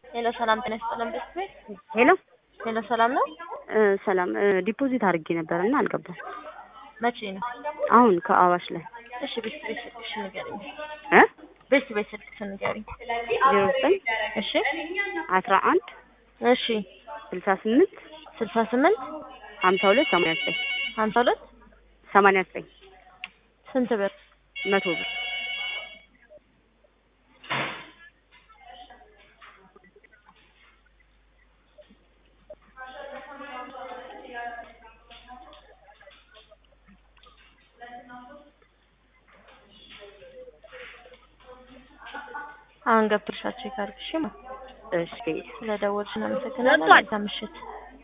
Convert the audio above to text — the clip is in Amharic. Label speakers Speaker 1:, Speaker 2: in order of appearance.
Speaker 1: ሄሎ ሰላም ጤና ይስጥልን ቤት ቤት
Speaker 2: ሄሎ
Speaker 1: ሄሎ ሰላም ነው።
Speaker 2: እ ሰላም እ ዲፖዚት አድርጌ ነበር እና አልገባም።
Speaker 1: መቼ ነው?
Speaker 2: አሁን ከአዋሽ ላይ
Speaker 1: እሺ ቤት ቤት ስልክሽ ንገሪኝ።
Speaker 2: እ
Speaker 1: ቤት ቤት ስልክሽ ንገሪኝ።
Speaker 2: ዜሮ ዘጠኝ
Speaker 1: እሺ
Speaker 2: አስራ አንድ
Speaker 1: እሺ
Speaker 2: ስልሳ ስምንት
Speaker 1: ስልሳ ስምንት
Speaker 2: ሀምሳ ሁለት ሰማንያ ዘጠኝ
Speaker 1: ሀምሳ ሁለት
Speaker 2: ሰማንያ ዘጠኝ
Speaker 1: ስንት ብር?
Speaker 2: መቶ ብር
Speaker 1: አሁን ገብተሻቸው ይካርክሽ
Speaker 2: እሺ
Speaker 1: ስለደወልሽ እናመሰግናለን።
Speaker 2: ገብቷል።
Speaker 1: መልካም ምሽት